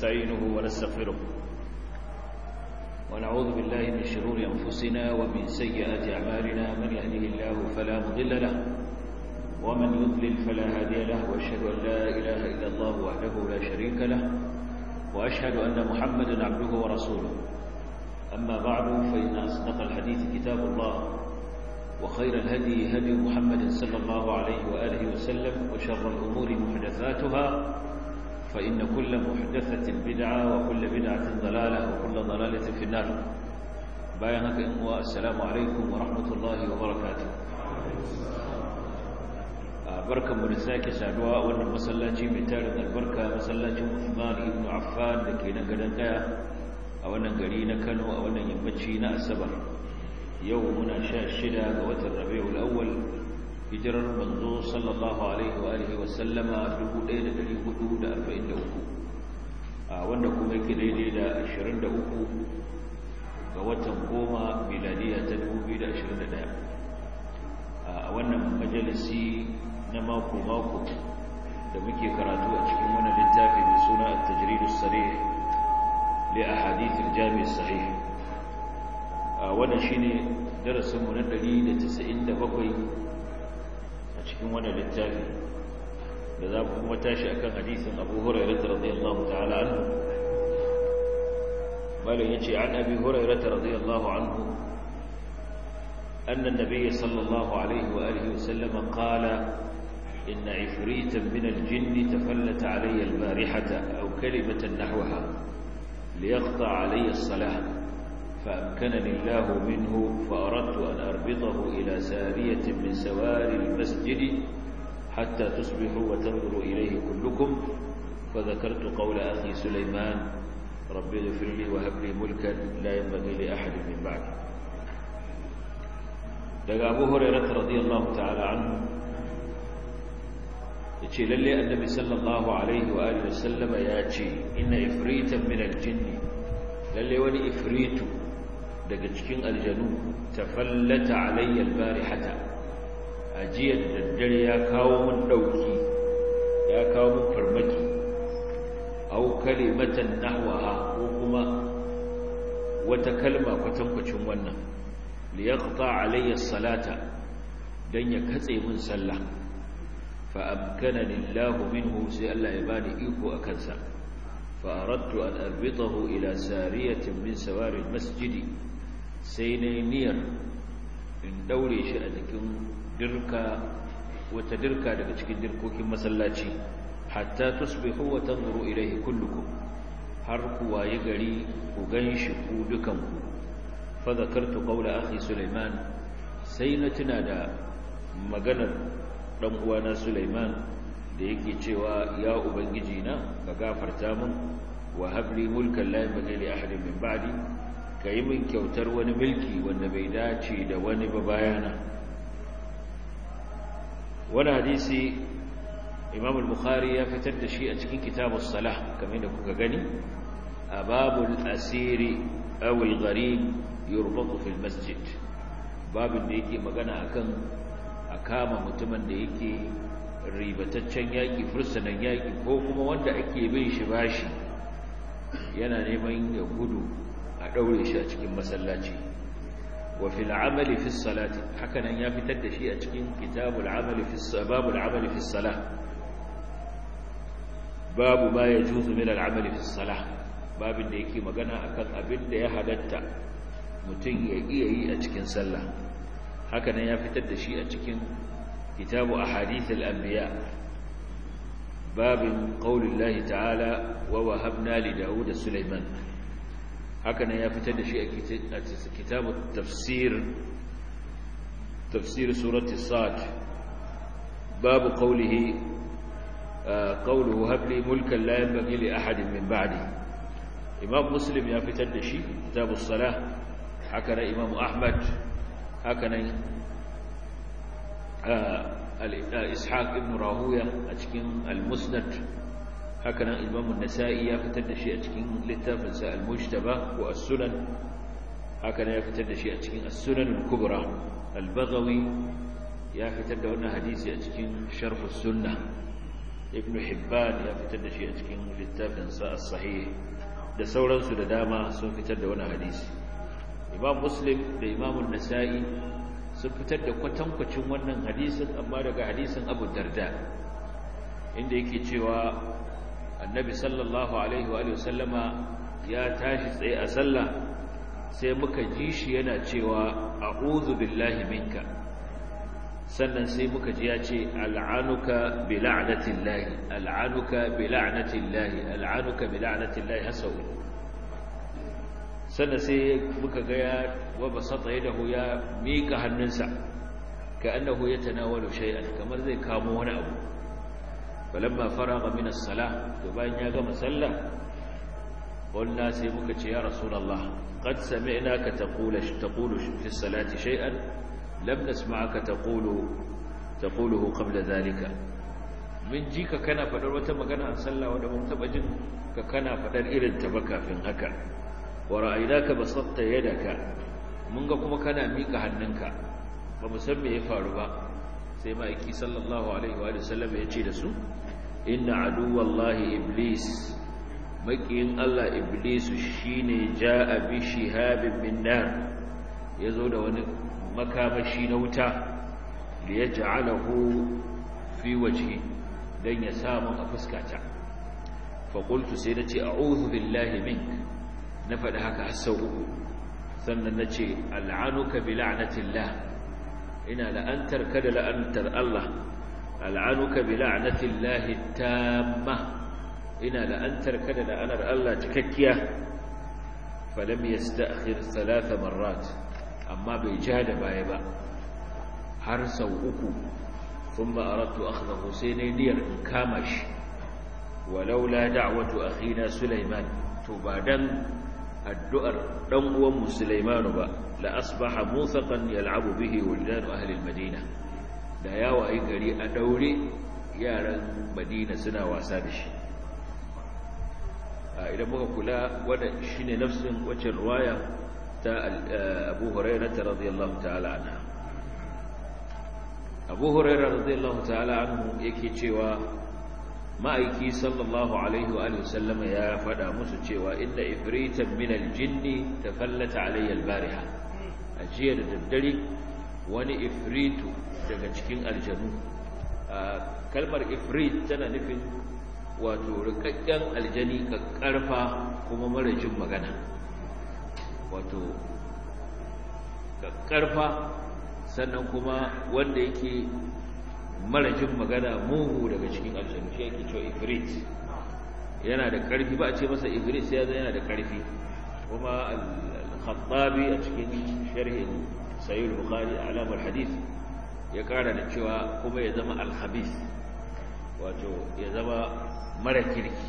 ونستعينه ونستغفره ونعوذ بالله من شرور أنفسنا ومن سيئات أعمالنا من يهده الله فلا مضل له ومن يضلل فلا هادي له وأشهد أن لا إله إلا الله وحده لا شريك له وأشهد أن محمدا عبده ورسوله أما بعد فإن أصدق الحديث كتاب الله وخير الهدي هدي محمد صلى الله عليه وآله وسلم وشر الأمور محدثاتها فإن كل محدثة بدعة وكل بدعة ضلالة وكل ضلالة في النار بايانك إنواء السلام عليكم ورحمة الله وبركاته barkan mu da sake saduwa a wannan masallaci mai tarin albarka masallacin Uthman ibn Affan da ke nan gadan daya a wannan gari na Kano a wannan yammaci na Asabar yau muna sha shida ga watan Rabiul Awwal hijirar manzo sallallahu alaihi wa alihi wa sallama 1443 a wanda kuma yake daidai da 23 ga watan goma miladiya ta 2021 a wannan majalisi na mako-mako da muke karatu a cikin wannan littafi mai suna at-tajrid as-sarih li ahadith al-jami' as-sahih wannan shine darasin mu na 197 a cikin wannan littafi da za mu kuma tashi akan hadisin Abu Hurairah radiyallahu ta'ala anhu malam yace an Abi Hurairah radiyallahu anhu أن النبي صلى الله عليه وآله وسلم قال إن عفريتا من الجن تفلت علي البارحة أو كلمة نحوها ليقطع علي الصلاة فأمكنني الله منه فأردت أن أربطه إلى سارية من سوار المسجد حتى تصبحوا وتنظروا إليه كلكم فذكرت قول أخي سليمان ربي اغفر لي وهب لي ملكا لا ينبغي لأحد من بعدي daga abu hurairata radiyallahu ta'ala anhu yace lalle annabi sallallahu alaihi wa alihi wasallama ya ce inna ifritan min aljinn lalle wani ifritu daga cikin aljanu tafallata alayya albarihata ajiya da daddare ya kawo mun dauki ya kawo mun farmaki aw kalimatan nahwaha ko kuma wata kalma kwatankwacin wannan liyaqta alayya salata dan ya katse min sallah fa amkanani Allah minhu sai Allah ya bani iko akan sa fa aradtu an arbitahu ila sariyatin min sawari masjidi sai ne niyyar in daure shi a cikin dirka wata dirka daga cikin dirkokin masallaci hatta tusbihu wa tanzuru ilayhi kullukum har ku waye gari ku ganshi ku dukanku فذكرت قول أخي سليمان سينتنا دا maganar dan uwana Sulaiman da yake cewa ya ubangiji na ka gafarta mun wa habli mulkan la yanbaghi li ahadin min ba'di kai min kyautar wani mulki wanda bai dace da wani ba bayana wani hadisi Imam al-Bukhari ya fitar da shi a cikin kitabus salah kamar da kuka gani a babul asiri aw al-gharib yurbatu fil masjid babin da yake magana akan a kama mutumin da yake ribataccen yaki fursunan yaki ko kuma wanda ake bin shi bashi yana neman ya gudu a daure shi a cikin masallaci wa fil amali fi salati hakanan ya fitar da shi a cikin kitabul amali fi sababul amali fi salah babu ma yajuzu min al amali fi salah babin da yake magana akan abin da ya halatta mutum ya iya yi a cikin sallah hakanan ya fitar da shi a cikin kitabu ahadithul anbiya babin qaulillahi ta'ala wa wahabna li daud sulaiman hakanan ya fitar da shi a kitabu tafsir tafsir surati sad babu qawlihi qawluhu hab li mulkan la yanbaghi li ahadin min ba'di imam muslim ya fitar da shi kitabu salah haka nan imamu ahmad haka nan ishaq ibn rahuya a cikin al-musnad haka nan imamu nasa'i ya fitar da shi a cikin littafinsa al-mujtaba ko as-sunan haka nan ya fitar da shi a cikin as-sunan al-kubra al-baghawi ya fitar da wannan hadisi a cikin sharh as-sunnah ibn hibban ya fitar da shi a cikin littafinsa as-sahih da sauransu da dama sun fitar da wani hadisi imam muslim da imam nasa'i sun fitar da kwatankwacin wannan hadisin amma daga hadisin abu darda inda yake cewa annabi sallallahu alaihi wa sallama ya tashi tsaye a sallah sai muka ji shi yana cewa a'udhu billahi minka sannan sai muka ji ya ce al'anuka bi la'natillahi al'anuka bi la'natillahi al'anuka bi la'natillahi hasau sannan sai muka ga ya wa basata yadahu ya mika hannunsa ka annahu yatanawalu shay'an kamar zai kamo wani abu falamma faraga min as-salah to bayan ya gama sallah qulna sai muka ce ya rasulullah qad sami'naka taqulu taqulu fi as-salati shay'an lam nasma'aka taqulu taquluhu qabla dhalika min ji ka kana fadar wata magana a sallah wanda mun taba jin ka kana fadar irin ta ba kafin haka wa ra'aynaka basatta yadaka mun ga kuma kana mika hannunka ba mu san me ya faru ba sai ma'aiki sallallahu alaihi wa sallam ya ce da su inna aduwallahi iblis makiyin Allah iblis shine ja'a bi shihabin min nar yazo da wani makamashi na wuta da ya ja'alahu fi wajhi dan ya samu a fuskata fa qultu sai nace a'udhu billahi mink na faɗi haka har sau uku sannan nace al'anuka bi la'natillah ina la'antar kada la'antar Allah al'anuka bi la'natillahi tamma ina la'antar kada la'anar Allah cikakkiya falam yasta'khir thalath marrat amma bai ja da baya ba har sau uku thumma aradtu akhdahu sai ne diyar in kama shi walaula da'watu akhina sulaiman to ba dan addu'ar dan uwan mu sulaimanu ba la asbaha muthaqan yal'abu bihi wildan ahli al-madina da ya wayi gari a daure yaran madina suna wasa da shi idan muka kula wanda shine nafsin wacce ruwaya ta Abu Hurairah radiyallahu ta'ala anha Abu Hurairah radiyallahu ta'ala anhu yake cewa ma'aiki sallallahu alaihi wa sallama ya faɗa musu cewa inda ifritan min aljinni tafallata alayya albariha ajiya da daddare wani ifritu daga cikin aljanu kalmar ifrit tana nufin wato rikakken aljani kakkarfa kuma mara jin magana wato kakkarfa sannan kuma wanda yake mara jin magana mugu daga cikin aljanu shi yake cewa ifrit yana da karfi ba a ce masa ifrit sai yana da karfi kuma al-khattabi a cikin sharhin sahih al-bukhari alamar hadith ya kara da cewa kuma ya zama al-khabith wato ya zama mara kirki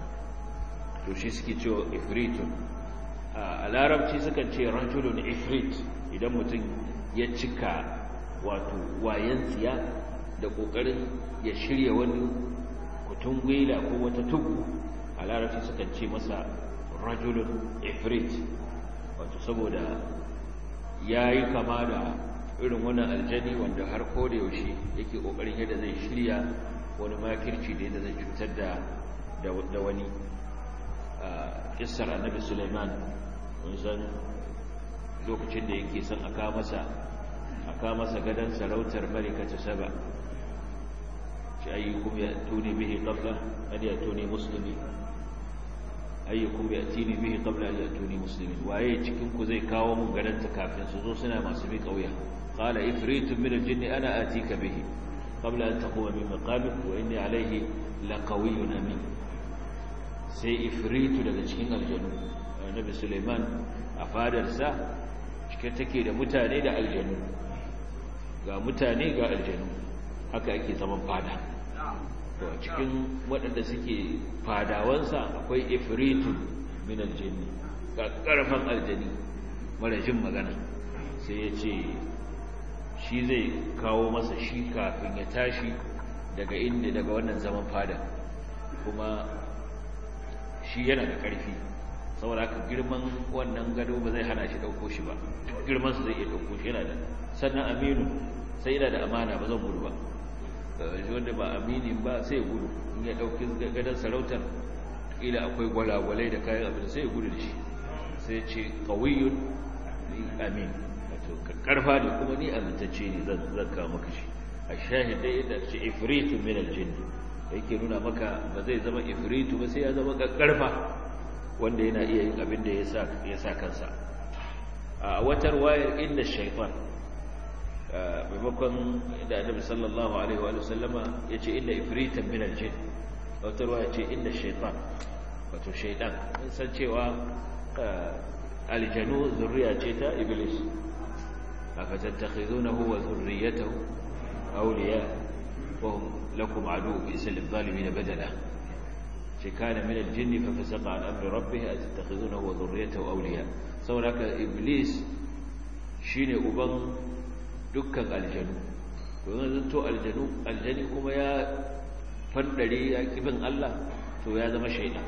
to shi suke cewa ifritun a larabci sukan ce rajulun ifrit idan mutum ya cika wato wayan tsiya da kokarin ya shirya wani kutun gwila ko wata tugu a larabci sukan ce masa rajulun ifrit wato saboda ya yi kama da irin wani aljani wanda har ko da yaushe yake kokarin yadda zai shirya wani makirci da yadda zai cutar da da wani kissar annabi Sulaiman wani san lokacin da yake son aka masa aka masa gadan sarautar malikata saba shi ayyukum ya tuni bihi qabla an ya tuni muslimi ayyukum ya tini bihi qabla an ya tuni muslimin waye cikin ku zai kawo mun gadan ta kafin su zo suna masu bi kauya qala ifritun min al-jinn ana atika bihi qabla an taquma min maqamik wa inni alayhi laqawiyyun amin sai ifritu daga cikin aljanu annabi Suleiman a fadarsa cike take da mutane da aljanu ga mutane ga aljanu haka ake zaman fada to a cikin waɗanda suke fadawansa akwai ifritu min aljinni ga ƙarfan aljani mara jin magana sai ya ce shi zai kawo masa shi kafin ya tashi daga inda daga wannan zaman fada kuma shi yana da ƙarfi saboda haka girman wannan gado ba zai hana shi ɗauko shi ba girman su zai iya ɗauko shi yana da sannan aminu sai yana da amana ba zan gudu ba wanda ba aminin ba sai gudu in ya ɗauki gadon sarautar ƙila akwai gwalagwalai da kayan abin sai gudu da shi sai ce ƙawiyun amin wato karfa ne kuma ni amintacce ne zan kawo maka shi a shahidai yadda ce ifritu min aljinn da yake nuna maka ba zai zama ifritu ba sai ya zama karfa wanda yana iya yin abin da ya sa kansa a watar wayar inda shaitan maimakon da annabi sallallahu alaihi wa sallama ya ce inda ifritan min aljinn watar wayar ce inda shaitan wato shaitan mun san cewa aljanu zurriya ce ta iblis afatattakhizunahu wa zurriyatahu awliya wa hum lakum adu bi'sa lidh-dhalimin badala ce kana min al-jinn fa fasaqa an amri rabbih atattakhizunahu wa zurriyatahu awliya saboda iblis shine uban dukkan aljanu to yanzu to aljanu aljani kuma ya fandare ya kibin Allah to ya zama shaytan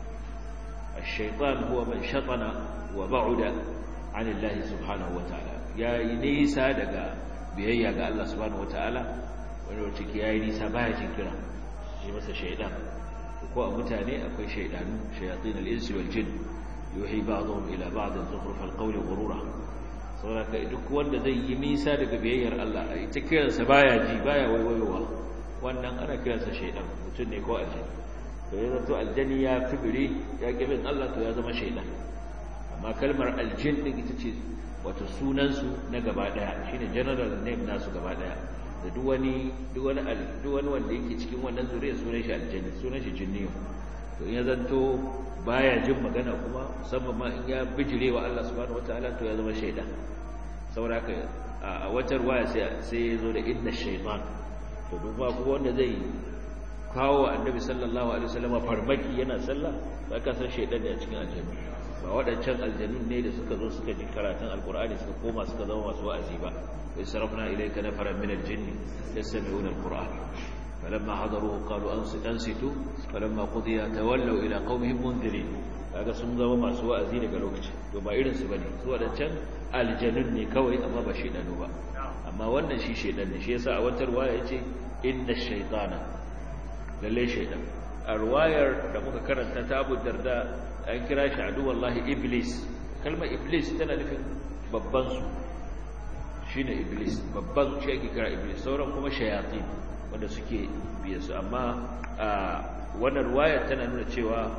الشيطان هو من شطن وبعد عن الله سبحانه وتعالى يا نيسا daga biyayya ga Allah subhanahu wataala wanda wace ke yayi nisa baya jin kira shi masa shaydan ko a mutane akwai shaydanu shayatin al-insi wal jin yuhi ba'dhum ila ba'd zukhruf al-qawl ghurura saboda duk wanda zai yi nisa daga biyayyar Allah ita kiransa baya ji baya waiwayowa wannan ana kiransa shaydan mutum ne ko aljanna to ya zato aljani ya fibiri ya bin Allah to ya zama shaidan amma kalmar aljin din ita ce wato sunansu na gaba daya shine general name nasu gaba daya da duk wani duk wani duk wani wanda yake cikin wannan zuriya sunan shi aljani sunan shi jinniyo to in ya zanto baya jin magana kuma musamman ma in ya bijire wa Allah subhanahu wataala to ya zama shaidan saboda haka a wata ruwaya sai sai ya zo da inna shaytan to duk ba kuma wanda zai kawo annabi sallallahu alaihi wasallam farmaki yana sallah ba ka san shaydan ne a cikin aljanna ba wadancan aljannun ne da suka zo suka ji karatun alqur'ani suka koma suka zama masu wa'azi ba wa sarafna ilayka nafaran min aljinn yastami'una alqur'an falamma hadaruhu qalu ansitu falamma qudiya tawallaw ila qaumihim mundirin kaga sun zama masu wa'azi daga lokaci to ba irin su bane su wadancan aljannun ne kawai amma ba shaydanu ba amma wannan shi shaydan ne shi yasa a wata ruwaya yace inna shaytana lalle shaidan a ruwayar da muka karanta ta abu darda an kira shi adu wallahi iblis kalmar iblis tana nufin babban su shine iblis babban shi ake kira iblis sauran kuma shayatin wanda suke biye su amma a wannan ruwayar tana nuna cewa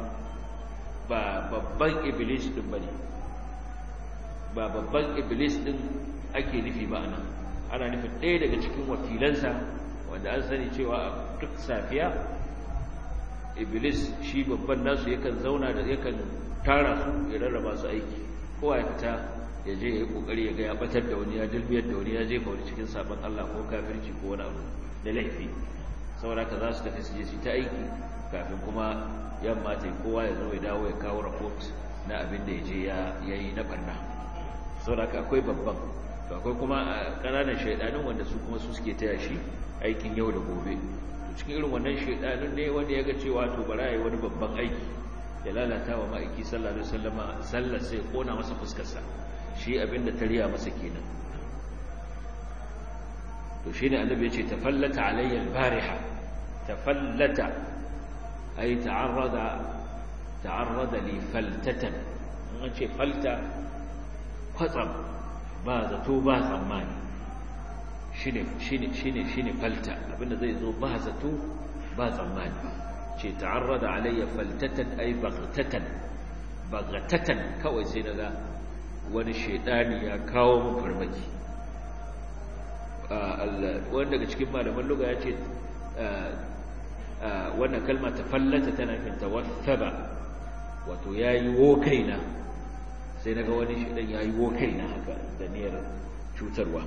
ba babban iblis din bane ba babban iblis din ake nufi ba anan ana nufin ɗaya daga cikin wakilansa wanda an sani cewa duk safiya iblis shi babban nasu yakan zauna da yakan tara su ya rarraba su aiki kowa ya fita ya je ya yi kokari ya ga ya batar da wani ya dilbiyar da wani ya jefa wani cikin sabon Allah ko kafirci ko wani abu da laifi saboda ka za su tafi su je su ta aiki kafin kuma yamma ta kowa ya zo ya dawo ya kawo report na abin da ya je ya yi na barna saboda ka akwai babban to akwai kuma ƙananan shaidanin wanda su kuma su suke taya shi aikin yau da gobe cikin irin wannan shaidanin ne wanda ya ga cewa to bara yayi wani babban aiki ya lalata wa ma'aiki sallallahu alaihi wasallama sallar sai kona masa fuskarsa shi abinda tariya masa kenan to shine annabi ya ce tafallata alayya al-bariha tafallata ay ta'arrada ta'arrada li faltatan an ce falta kwatsam ba zato ba tsammani shine shine shine shine falta abinda zai zo ba zato ba tsammani ce ta'arrada alayya faltatan ay baghtatan baghtatan kawai sai daga wani shedani ya kawo mun farmaki wanda daga cikin malaman luga ya ce wannan kalma ta fallata tana nufin tawassaba wato yayi wo kaina sai naga wani shedan yayi wo kaina haka da niyyar cutarwa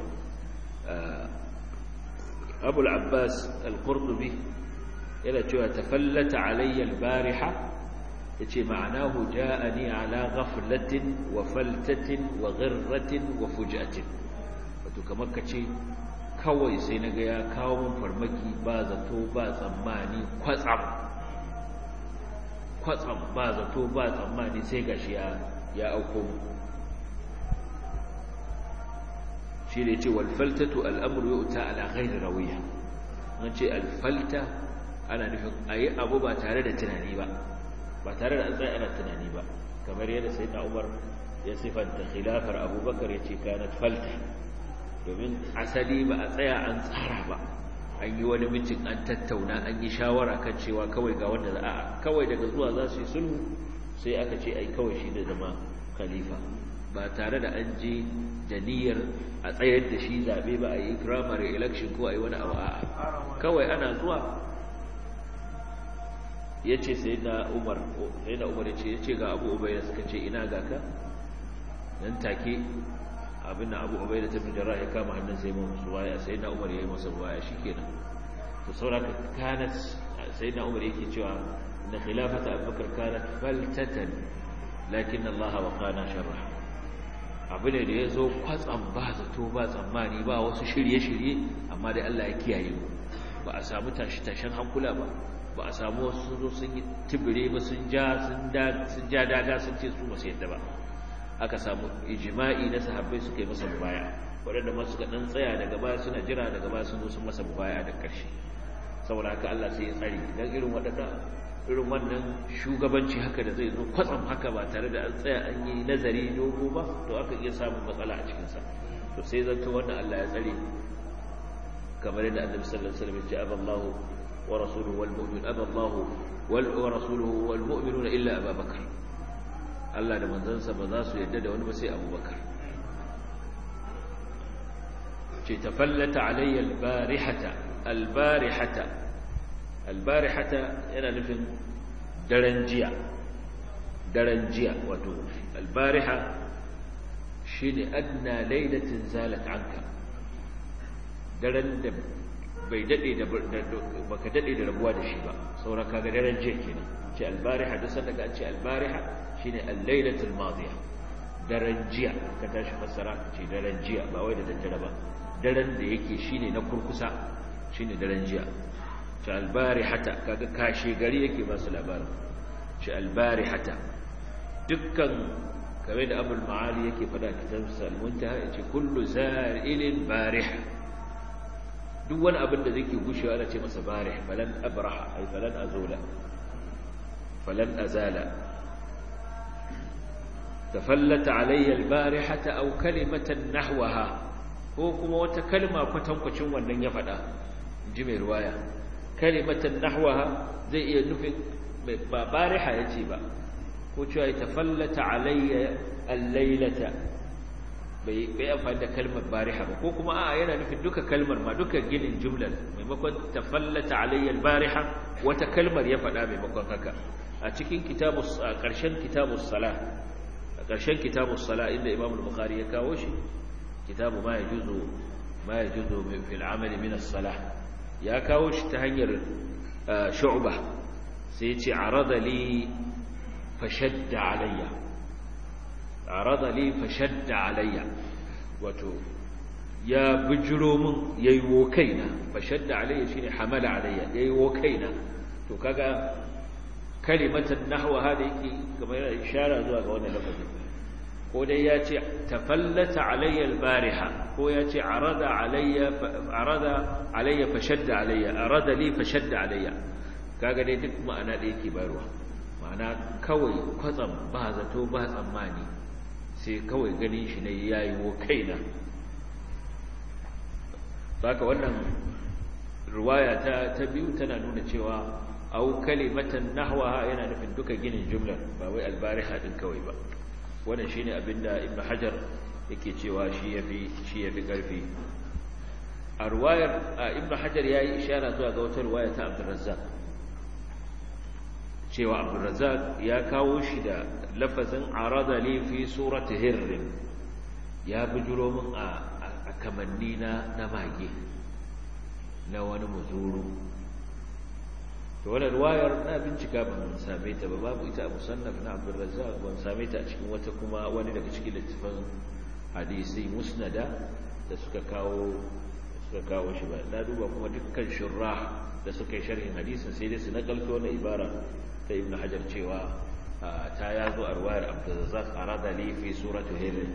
abul abbas al-qurtubi yana cewa tafallata alayya al-bariha yace ma'anahu ja'ani ala ghaflatin wa faltatin wa ghirratin wa fujatin wato kamar kace kawai sai naga ya kawo mun farmaki ba zato ba tsammani kwatsam kwatsam ba zato ba tsammani sai gashi ya ya auko shi ne ce walfaltatu al'amuru ya uta ala ghairi rawiya an ce alfalta ana nufin a yi abu ba tare da tunani ba ba tare da an tsaye ana tunani ba kamar yadda sai na umar ya sifanta khilafar abubakar ya ce kanat falta domin asali ba a tsaya an tsara ba an yi wani mitin an tattauna an yi shawara kan cewa kawai ga wanda za a kawai daga zuwa za su yi sulhu sai aka ce ai kawai shi da zama khalifa ba tare da an je da niyyar a tsayar da shi zaɓe ba a yi primary election ko a yi wani abu a kawai ana zuwa ya ce sai na umar sai na umar ya ce ya ce ga abu ubai da suka ce ina ga ka nan take abin da abu ubai da ta bijara ya kama hannun sai mu musu waya sai na umar ya yi masa waya shi kenan to sauraka kanat sai na umar yake cewa na khilafata abubakar kanat faltatan lakin allaha wa kana sharra abu ne da ya zo kwatsam ba zato ba tsammani ba wasu shirye-shirye amma dai Allah ya kiyaye mu ba a samu tashi-tashen hankula ba ba a samu wasu zo sun yi tibire ba sun ja sun ja daga sun ce su masu yadda ba aka samu ijima'i na sahabbai suka yi masa mubaya waɗanda masu ga ɗan tsaya daga baya suna jira daga baya sun zo sun masa mubaya da ƙarshe saboda haka Allah sai ya tsare don irin waɗanda irin wannan shugabanci haka da zai zo kwatsam haka ba tare da an tsaya an yi nazari dogo ba to aka iya samun matsala a cikinsa to sai zanto wannan Allah ya tsare kamar yadda annabi sallallahu alaihi wasallam ya ce aballahu wa rasuluhu wal mu'min aballahu wal wa rasuluhu wal mu'minuna illa abubakar Allah da manzansa ba za su yadda da wani ba sai abubakar ce tafallata alayya al-barihata al-barihata albarihata yana nufin daren jiya daren jiya wato albariha shi ne adna lailatin zalat anka daren da bai daɗe da baka daɗe da rabuwa da shi ba sauran kaga daren jiya kenan ce albariha da sanda ka ce albariha shine al-lailatul madiya daren jiya ka tashi fassara ce daren jiya ba wai da daddare ba daren da yake shine na kurkusa shine daren jiya ce albarihata kaga kashe gari yake ba su labarin ce albarihata dukkan kamar da abul ma'ali yake fada kitab salmunta ya ce kullu za'ilin bariha duk wani abin da zai ke gushewa ana ce masa barih falan abraha ai falan azula falan azala tafallata alayya albarihata aw kalimatan nahwaha ko kuma wata kalma kwatankwacin wannan ya fada ji mai ruwaya kalimatan nahwaha zai iya nufin ba bariha yace ba ko cewa ya tafallata alayya al-lailata bai bai amfani da kalmar bariha ba ko kuma a yana nufin duka kalmar ma duka ginin jumlar maimakon tafallata alayya al-bariha wata kalmar ya faɗa maimakon haka a cikin kitabus a ƙarshen kitabus salah a ƙarshen kitabus salah inda Imam al-Bukhari ya kawo shi kitabu ma yajuzu ma yajuzu fil amali min as-salah ya kawo shi ta hanyar shu'ba sai ya ce arada li fashadda alayya arada li fashadda alayya wato ya bijiro min yayi wo kaina fashadda alayya shine hamala alayya yayi wo kaina to kaga kalimatan nahwa hada yake kamar yana ishara zuwa ga wannan lafazin ko dai ya ce tafallata alayya albariha ko ya ce arada alayya arada alayya fashadda alayya arada li fashadda alayya kaga dai duk ma'ana da yake bayarwa ma'ana kawai kwatsam ba zato ba tsammani sai kawai ganin shi ne yayi wo kaina saka wannan riwaya ta ta biyu tana nuna cewa au kalimatan nahwaha yana nufin duka ginin jumlar ba wai albariha din kawai ba wannan shine abinda ibn hajar yake cewa shi yafi shi yafi karfi a riwayar ibn hajar yayi ishara zuwa ga wata riwaya ta abdurrazzaq cewa abdurrazzaq ya kawo shi da lafazin arada li fi surati hirr ya bujuro min a kamanni na na mage na wani muzuru to wannan riwayar na bincika ban same ta ba babu ita a musannaf na Abdul Razzaq ban same ta a cikin wata kuma wani daga cikin littafin hadisi musnada da suka kawo suka kawo shi ba na duba kuma dukkan shurrah da suka yi sharhin hadisin sai dai su nakalto na ibara ta Ibn Hajar cewa ta yazo a riwayar Abdul Razzaq arada li fi surati Hind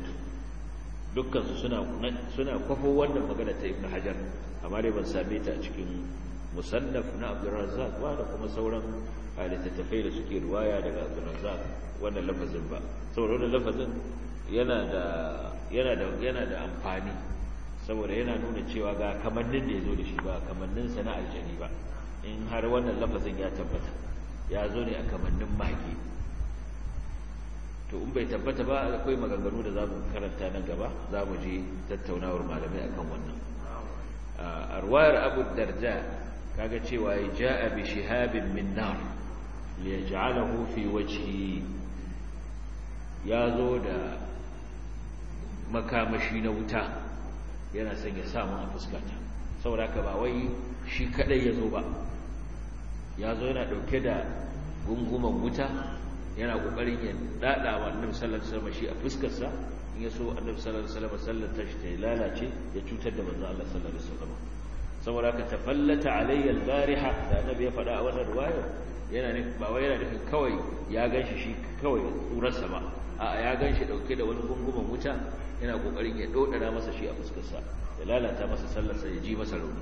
dukkan su suna suna kwafo wannan magana ta Ibn Hajar amma dai ban same ta a cikin musannaf na abdurrazzaq ba da kuma sauran littattafai da suke ruwaya daga abdurrazzaq wannan lafazin ba saboda wannan lafazin yana da yana da yana da amfani saboda yana nuna cewa ga kamannin da ya zo da shi ba kamannin sa na aljani ba in har wannan lafazin ya tabbata ya zo ne a kamannin mage to in bai tabbata ba akwai maganganu da za mu karanta nan gaba za mu je tattaunawar malamai akan wannan a ruwayar abu darda kaga cewa ya ja'a bi shihabin min nar li yaj'alahu fi wajhi ya zo da makamashi na wuta yana son ya samu a fuskata saboda haka ba wai shi kadai ya zo ba ya zo yana dauke da gunguman wuta yana kokarin ya dada wa annabi sallallahu alaihi wasallam shi a fuskarsa in ya so annabi sallallahu alaihi wasallam sallar ta shi ta lalace ya cutar da manzo Allah sallallahu alaihi wasallam saboda haka tafallata alayya al-bariha da annabi ya faɗa a wannan riwaya yana ne ba wai yana nufin kawai ya ganshi shi kawai tsurarsa ba a ya ganshi dauke da wani gunguman wuta yana kokarin ya dodara masa shi a fuskarsa ya lalata masa sallarsa ya ji masa rauni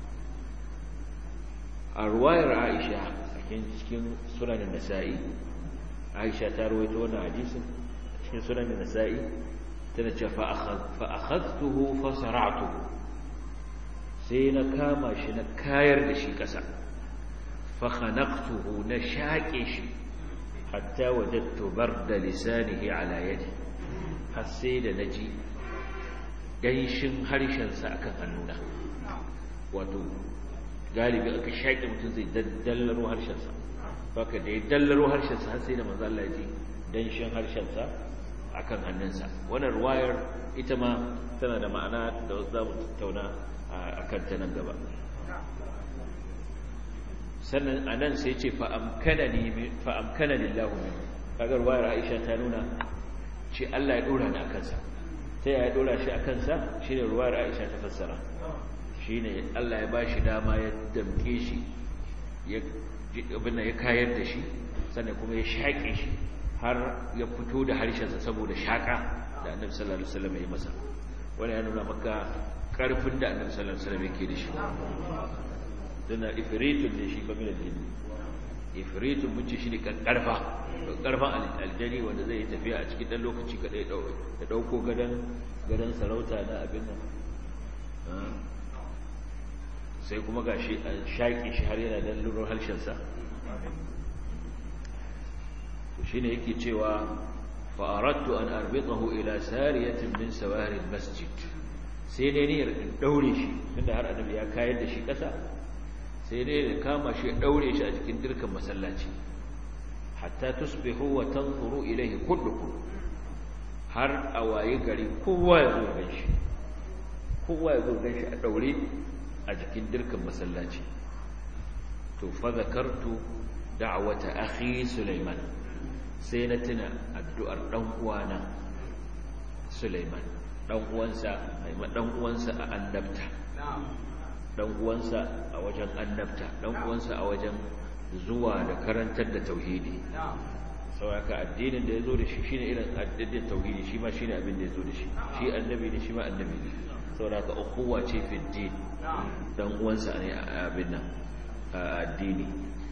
a ruwayar Aisha cikin cikin sunanin Nasa'i Aisha ta rawaito wannan hadisin cikin sunanin Nasa'i tana ce fa akhadtuhu fa sara'tuhu sai na kama shi na kayar da shi ƙasa fa khanaqtuhu na shaƙe shi hatta wajadtu barda lisanihi ala yadi har sai da naji ganshin harshen sa akan hannuna wato galibi aka shaƙe mutum zai daddallaro harshen sa baka da ya dallaro harshen sa har sai da manzo Allah ya ji danshin harshen sa akan hannunsa wannan ruwayar ita ma tana da ma'ana da za mu tattauna a kanta nan gaba sannan a nan sai ce fa'amkana lillahu min kagar ruwayar aisha ta nuna ce Allah ya ɗora ni a kansa ta yaya ɗora shi a kansa shi ne ruwayar aisha ta fassara shi ne Allah ya ba shi dama ya damke shi ya kayar da shi sannan kuma ya shaƙe shi har ya fito da harshensa saboda shaƙa da annabi sallallahu alaihi wasallam ya masa wani ya nuna maka karfin da annabi sallallahu alaihi wasallam yake da shi dana ifritun ne shi kamar jini ifritun mun ce shi ne karfa karfan aljani wanda zai yi tafiya a cikin dan lokaci kadai ya dauko gadan gadan sarauta na abin nan sai kuma gashi an shaƙi shi har yana dan luro harshensa shine yake cewa fa aradtu an arbitahu ila sariyatin min sawari almasjid sai dai ne in daure shi tunda har annabi ya kayar da shi kasa sai dai da kama shi daure shi a cikin dirkan masallaci hatta tusbihu wa tanzuru ilayhi kullukum har a waye gari kowa ya zo gan shi kowa ya zo gan shi a daure a jikin dirkan masallaci to fa zakartu da'wata akhi sulaiman sai na tuna addu'ar ɗan uwana Sulaiman ɗan uwansa haima ɗan uwansa a annabta ɗan uwansa a wajen annabta ɗan uwansa a wajen zuwa da karantar da tauhidi sauraka addinin da ya zo da shi shine irin addinin tauhidi shi ma shine abin da ya zo da shi shi annabi ne shi ma annabi ne sauraka ukuwa ce fi din ɗan uwansa ne a abin nan a addini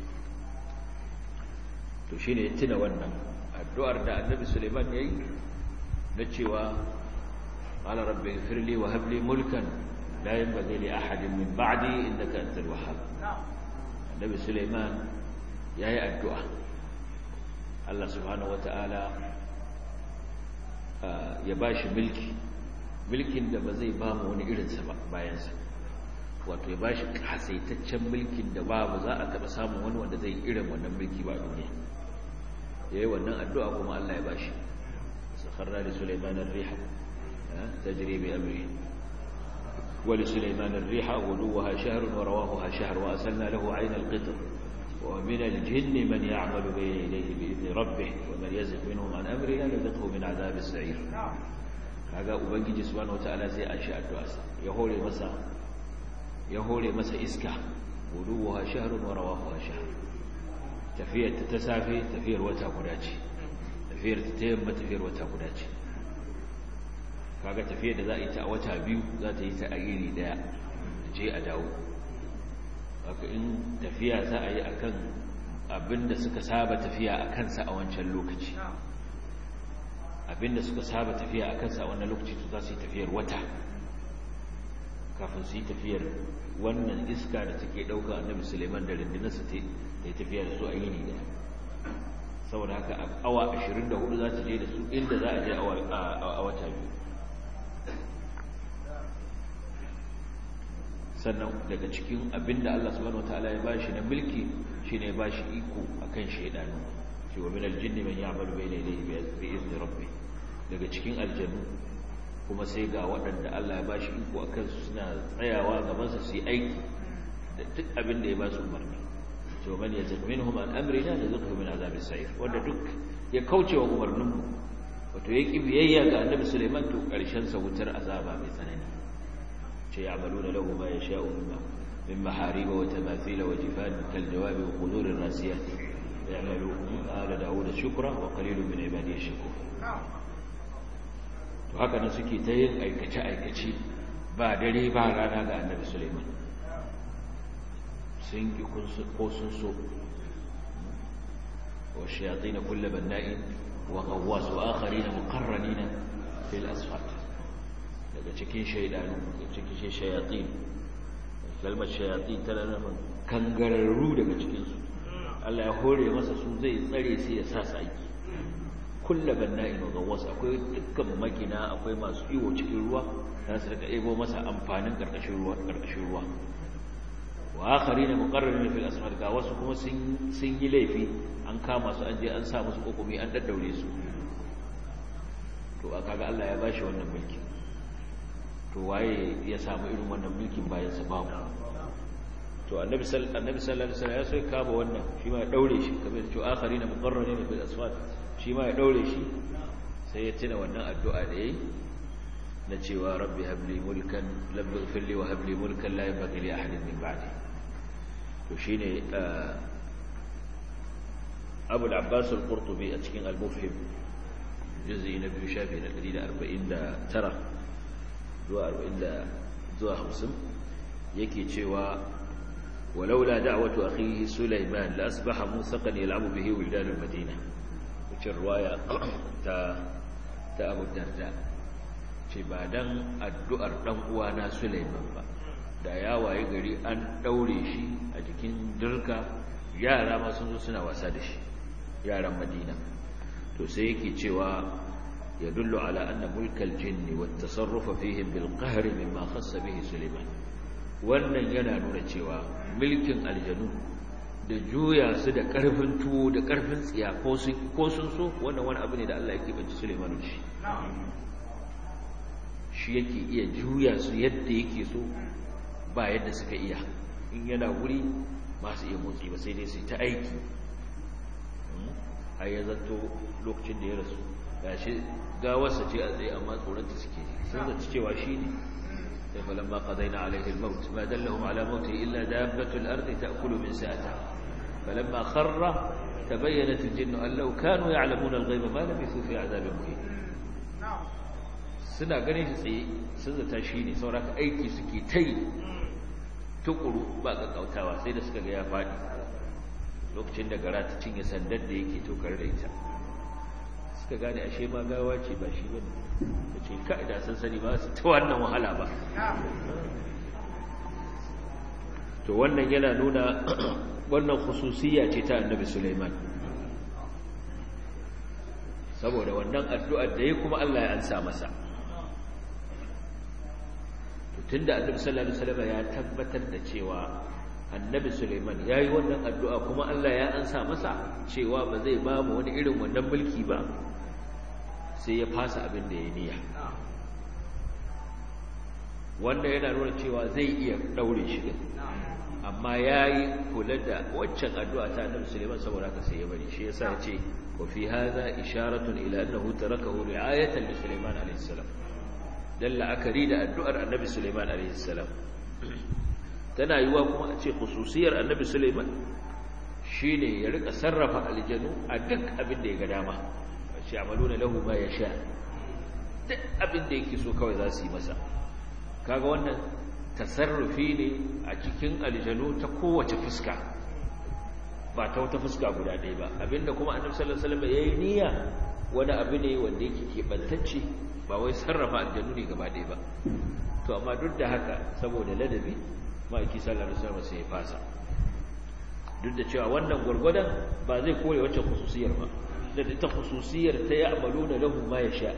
to shi ne tuna wannan addu'ar da annabi suleiman ya yi na cewa ala rabbi firli wa habli mulkan la yanbaghi li ahadin min ba'di innaka antal wahhab annabi suleiman yayi addu'a Allah subhanahu wataala ya bashi mulki mulkin da ba zai ba mu wani irinsa ba bayansa wato ya bashi kasaitaccen mulkin da babu za a taba samun wani wanda zai irin wannan mulki ba duniya yayi wannan addu'a kuma Allah ya bashi sakharna li sulaiman ar-riha tajri bi amri wa li sulaiman ar-riha wuduha shahrun wa rawahuha shahr wa asalna lahu 'ayna al-qitr wa min al-jinni man ya'malu bayna yadayhi bi idni rabbih wa man yazigh minhum an amrina nadhiqhu min 'adhab as-sa'ir kaga ubangiji subhanahu wataala sai an shi addu'a ya hore masa ya hore masa iska wuduha shahrun wa rawahuha shahr tafiyar ta safe tafiyar wata guda ce tafiyar ta yamma tafiyar wata guda ce kaga tafiyar da za a yi ta a wata biyu za ta yi ta a iri daya je a dawo haka in tafiya za a yi akan abinda suka saba tafiya a kansa a wancan lokaci abinda suka saba tafiya a kansa a wannan lokaci to za su yi tafiyar wata kafin su yi tafiyar wannan iska da take ɗauka annabi suleiman da rundunarsa ta yi tafiya da su a yini da saboda haka a awa 24 za su je da su inda za a je a wata biyu sannan daga cikin abinda Allah subhanahu wataala ya bashi na mulki shine ya bashi iko akan shaydanu shi wa min aljinni man ya'malu bayna yadayhi bi izni rabbi daga cikin aljannu kuma sai ga waɗanda Allah ya bashi iko akan su suna tsayawa gaban sa su yi aiki da duk abin da ya ba su umarni to man yazid minhum an amrina nazqhu min azab as-sa'ir wanda duk ya kauce wa umarnin mu wato yaki biyayya ga annabi Sulaiman to karshen sa wutar azaba mai tsanani ce ya'maluna lahu ma yasha'u min min maharib wa tamathil wa jifan kal jawab wa qudur ar-rasiyat ya'malu ala daud shukra wa qalilun min ibadiy shakur to haka nan suke ta yin aikace aikace ba dare ba rana ga annabi Sulaiman sun ki ko sun so wa shayatin kullu banna'in wa ghawwas wa akharin muqarranin fil asfat daga cikin shaydanu daga cikin shayatin kalmar shayatin tana nufin kangararru daga cikin su Allah ya hore masa su zai tsare sai ya sa su aiki kullu banna'in wa ghawwas akwai dukkan magina akwai masu iwo cikin ruwa za su rika ebo masa amfanin karkashin ruwa karkashin ruwa wa akari ne muqarrarin fil asfar ga wasu kuma sun sun yi laifi an kama su an je an sa musu kokumi an daddaure su to aka ga Allah ya bashi wannan mulki to waye ya samu irin wannan mulkin bayan sa babu to annabi sallallahu annabi sallallahu alaihi wasallam ya so ya kama wannan shi ma ya daure shi kamar da cewa akari ne muqarrarin fil asfar shi ma ya daure shi sai ya tuna wannan addu'a da yayi na cewa rabbi habli mulkan labbi ighfirli wa habli mulkan la yanbaghi li ahadin min ba'di to shine Abu al-Abbas al-Qurtubi a cikin al-Mufhim juz'i na biyu shafi na 149 zuwa 40 zuwa 50 yake cewa ولولا دعوة أخيه سليمان لأصبح موثقا يلعب به ولدان المدينة وش الرواية تا تا أبو الدرداء ce ba dan addu'ar dan uwana Sulaiman ba da ya waye gari an daure shi a jikin dirka yara ma sun zo suna wasa da shi yaran Madina to sai yake cewa yadullu ala anna mulkal jinni wat tasarruf fihim bil qahr mimma khassa bihi Sulaiman wannan yana nuna cewa mulkin aljanu da juya su da karfin tuwo da karfin tsiya ko sun ko sun so wannan wani abu ne da Allah yake banci Sulaiman shi shi yake iya juya su yadda yake so ba yadda suka iya in yana wuri ba su iya motsi ba sai dai su ta aiki a ya zato lokacin da ya rasu ga shi gawarsa ce a tsaye amma tsoronta suke sun zaci cewa shi ne sai falon ma ƙazai na alaihin maut ma dallahun ala mauti illa dabbatul ardi ta kulu min sa'ata falon ma kharra ta bayyana tujinnu allau kanu ya alamuna alghaiba ma lam yusu fi azabin muhim suna ganin shi tsaye sun zata shi ne sauraka aiki suke ta yi tukuru ba ƙaƙƙautawa sai da suka ga ya faɗi lokacin da gara ta cinye sandar da yake tokar da ita suka gane ashe ma gawa ce ba shi bane da ce ka'ida sun sani ba su ta wannan wahala ba to wannan yana nuna wannan khususiyya ce ta annabi Sulaiman saboda wannan addu'ar da ya kuma Allah ya ansa masa tunda annabi sallallahu alaihi wasallam ya tabbatar da cewa annabi Sulaiman yayi wannan addu'a kuma Allah ya ansa masa cewa ba zai ba mu wani irin wannan mulki ba sai ya fasa abin da ya niyya wanda yana nuna cewa zai iya daure shi din amma yayi kula da waccan addu'a ta annabi Sulaiman saboda haka sai ya bari shi yasa ya ce wa fi hadha isharatun ila annahu tarakahu ri'ayatan li Sulaiman alayhi salam dan la'akari da addu'ar annabi Sulaiman alaihi salam tana yiwa kuma a ce khususiyar annabi Sulaiman shine ya rika sarrafa aljanu a duk abin da ya ga dama shi amaluna lahu ma yasha duk abin da yake so kawai za su yi masa kaga wannan tasarrufi ne a cikin aljanu ta kowace fuska ba ta wata fuska guda ɗaya ba abinda kuma annabi sallallahu alaihi wasallam yayi niyya wani abu ne wanda yake keɓantacce ba wai sarrafa aljanu ne gaba ɗaya ba to amma duk da haka saboda ladabi ma'aiki sallallahu alaihi wasallam sai ya fasa duk da cewa wannan gwargwadon ba zai kore wacce khususiyar ba da ita khususiyar ta ya amalu da lahu ma ya sha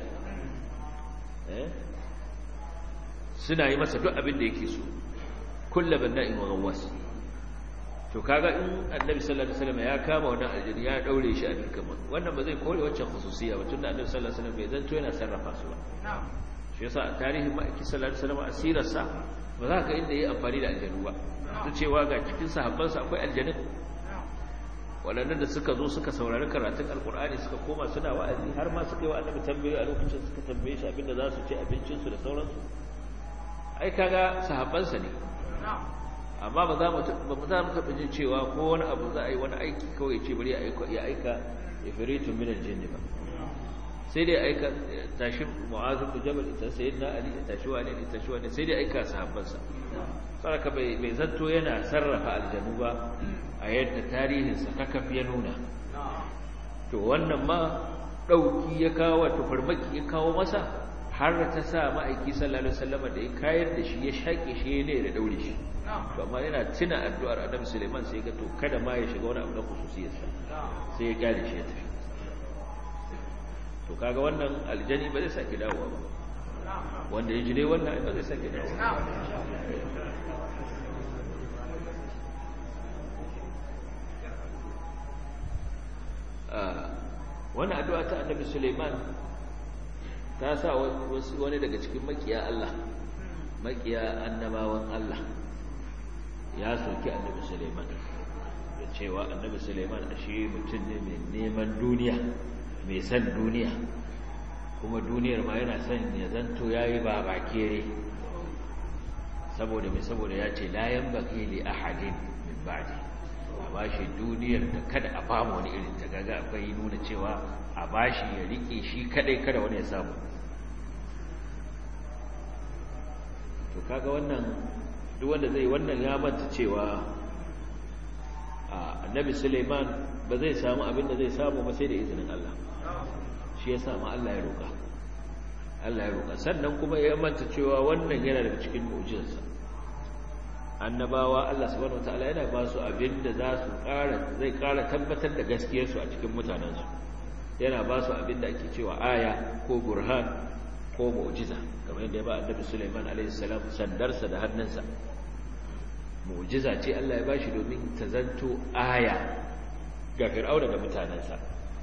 suna yi masa duk abin da yake so kullu banna'in wa ghawwas to kaga in annabi sallallahu alaihi wasallam ya kama wannan aljini ya daure shi a dukkan wannan ba zai kore wacce khususiyya ba tunda annabi sallallahu alaihi wasallam bai zanto yana sarrafa su ba shi yasa a tarihin ma'aiki sallallahu alaihi wasallam asirarsa ba za ka inda yayi amfani da aljanu ba ta cewa ga cikin sahabbansa akwai aljanin waɗannan da suka zo suka saurari karatun alkur'ani suka koma suna wa'azi har ma suka yi wa annabi tambayoyi a lokacin suka tambaye shi abinda za su ci abincinsu da sauransu ai kaga sahabbansa ne amma ba za mu ba mu za mu taɓa jin cewa ko wani abu za a yi wani aiki kawai ce bari ya aika ya aika ifritun min aljinn ba sai dai aika tashi mu'az bin jabal ita sayyidina ali tashi wani ne tashi wani sai dai aika sahabbansa saraka bai bai zanto yana sarrafa aljanu ba a yadda tarihinsa kakaf ya nuna to wannan ma ɗauki ya kawo wato farmaki ya kawo masa har ta sa ma'aiki sallallahu alaihi wasallam da ya kayar da shi ya shaƙe shi ne da daure shi to amma yana tuna addu'ar Adam Suleiman sai ga to kada ma ya shiga wani abu na khususiyarsa sai ya kyale shi ya tafi to kaga wannan aljani ba zai sake dawowa ba wanda ya jire wannan ba zai sake dawowa wani addu'a ta annabi Suleiman ta sa wani daga cikin makiya Allah makiya annabawan Allah ya soki annabi Suleiman da cewa annabi Suleiman ashe mutum ne mai neman duniya mai san duniya kuma duniyar ma yana son ya zanto yayi ba bakere saboda mai saboda ya ce la yanbaghi li ahadin min ba'di a bashi duniyar da kada a bamu wani irin ta gaga akwai nuna cewa a bashi ya rike shi kadai kada wani ya samu to kaga wannan duk wanda zai wannan ya manta cewa annabi Suleiman ba zai samu abin da zai samu ba sai da izinin Allah shi ya samu Allah ya roƙa Allah ya roƙa sannan kuma ya manta cewa wannan yana daga cikin mu'jizarsa annabawa Allah subhanahu wataala yana ba su abin da za su ƙara zai ƙara tabbatar da gaskiyarsu a cikin mutanensu yana ba su abin da ake cewa aya ko burhan ko mu'jiza kamar yadda ya ba annabi Sulaiman alaihi salam sandarsa da hannunsa mu'jiza ce Allah ya ba shi domin ta zanto aya ga fir'auna da mutanensa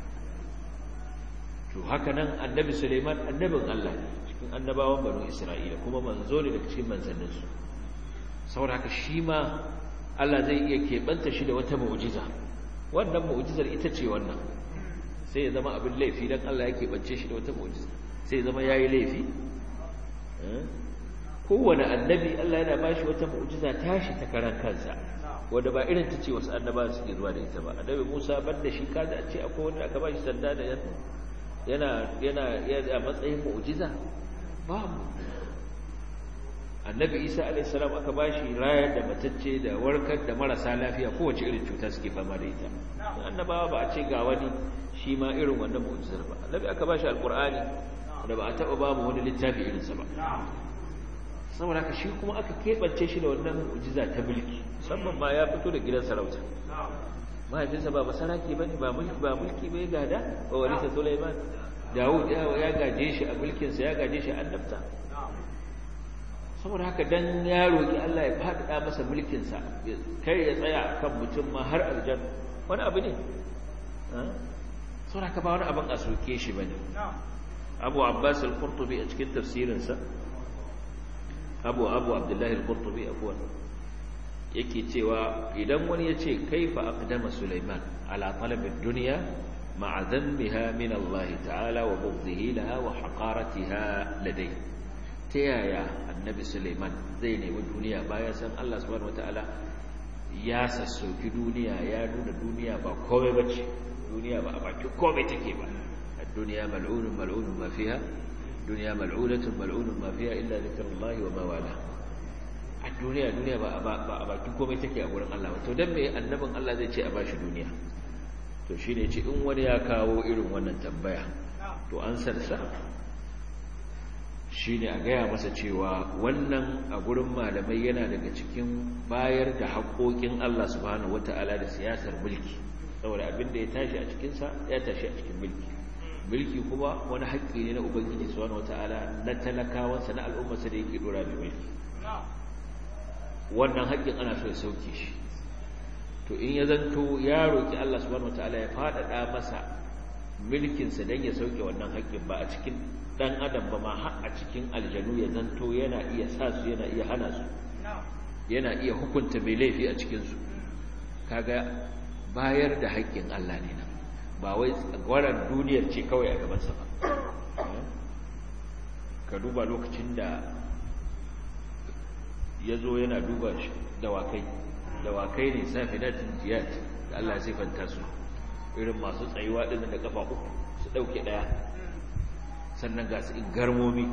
to haka nan annabi Sulaiman annabin Allah ne cikin annabawan banu Isra'ila kuma manzo ne daga cikin manzanninsu saboda haka shi ma Allah zai iya keɓanta shi da wata mu'jiza wannan mu'jizar ita ce wannan sai ya zama abin laifi don Allah ya keɓance shi da wata mu'jiza sai ya zama ya yi laifi kowane annabi Allah yana ba shi wata mu'jiza tashi ta karan kansa wanda ba irin ta ce wasu annaba suke zuwa da ita ba annabi Musa ban da shi kaza a ce akwai wanda aka ba shi sanda da yana yana yana a matsayin mu'jiza babu annabi isa alaihissalam aka ba shi rayar da matacce da warkar da marasa lafiya kowace irin cuta suke fama da ita annabawa ba a ce ga wani shi ma irin wannan mu'jizar ba annabi aka ba shi alkur'ani da ba a taɓa ba mu wani littafi irinsa ba saboda haka shi kuma aka keɓance shi da wannan mu'jiza ta mulki musamman ma ya fito da gidan sarauta mahaifinsa ba basaraki ba ne ba mulki ba mulki bai gada ba walisa sulaiman dawud ya gaje shi a mulkinsa ya gaje shi a annabta saboda haka dan ya roki Allah ya faɗaɗa masa mulkinsa kai ya tsaya akan mutum ma har aljanna wani abu ne saboda haka ba wani abin a soke shi bane Abu Abbas al-Qurtubi a cikin tafsirinsa Abu Abu Abdullah al-Qurtubi afwan yake cewa idan wani ya ce kaifa aqdama Sulaiman ala talab ad-dunya ma'a dhanbiha min Allah ta'ala wa bughdihi laha wa haqaratiha ladayhi ta yaya annabi suleiman zai nemi duniya bayan san allah subhanahu wataala ya sassauki duniya ya nuna duniya ba komai bace duniya ba a baki komai take ba duniya mal'unun mal'unun ma fiha duniya mal'unatun mal'unun ma fiha illa zikrullahi wa ma wala a duniya duniya ba a bakin komai take a gurin Allah to dan me annabin Allah zai ce a bashi duniya to shine ce in wani ya kawo irin wannan tambaya to an sarsa shine a gaya masa cewa wannan a gurin malamai yana daga cikin bayar da haƙoƙin Allah subhanahu wata'ala da siyasar mulki saboda abin da ya tashi a cikinsa ya tashi a cikin mulki mulki kuma wani haƙƙi ne na ubangiji subhanahu wata'ala na talakawansa na al'ummarsa da yake dora mai mulki wannan haƙƙin ana so ya sauke shi to in ya zanto ya roƙi Allah subhanahu wataala ya faɗaɗa masa mulkinsa don ya sauke wannan haƙƙin ba a cikin ɗan adam ba ma har a cikin aljanu ya zanto yana iya sa su yana iya hana su yana iya hukunta mai laifi a cikinsu kaga bayar da haƙƙin Allah ne nan ba wai tsagwaran duniyar ce kawai a gabansa ba ka duba lokacin da ya zo yana duba dawakai dawakai ne safinatin jiyat da Allah ya sifanta su irin masu tsayuwa ɗin da kafa uku su ɗauke ɗaya sannan ga su garmomi